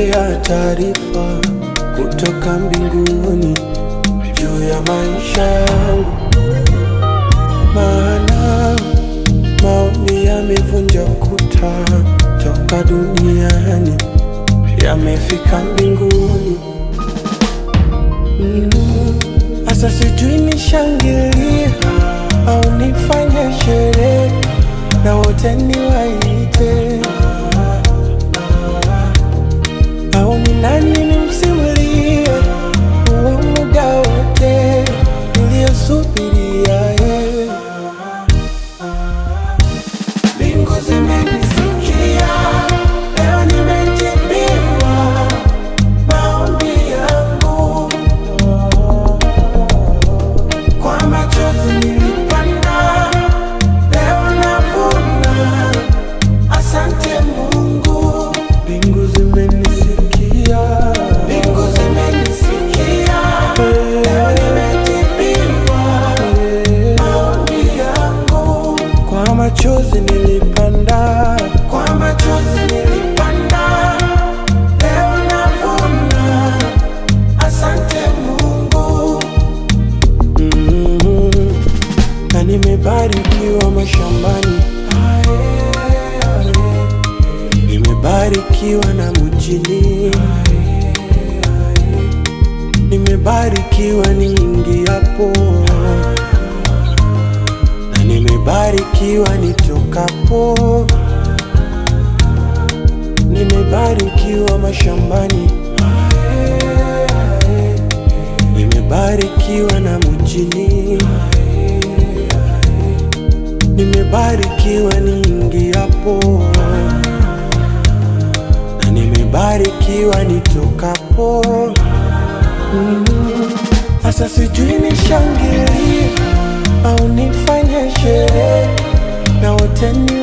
Pokea taarifa kutoka mbinguni juu ya maisha yangu, maana maombi yamevunja kuta toka duniani yamefika mbinguni. Sasa sijui nishangilie au nifanye sherehe na wote niwaite, au ni nani nimsimulie huo muda wote niliyosubiria yeye. Mbingu zimenisikia, leo nimejibiwa maombi yangu. Kwa machozi nilipanda, leo navuna. Asante Mungu. Mbingu zimenisikia, mbingu zimenisikia, leo nimejibiwa maombi yangu. Kwa machozi nilipanda, kwa machozi nilipanda, leo navuna. Asante Mungu. Mm, na nimebarikiwa mashambani, nimebarikiwa na mjini, nimebarikiwa niingiapo na nimebarikiwa nitokapo, nimebarikiwa mashambani, nimebarikiwa na mjini, nimebarikiwa niingiapo na nimebarikiwa nitokapo. Mm. Sasa sijui nishangilie au nifanye sherehe na wote ni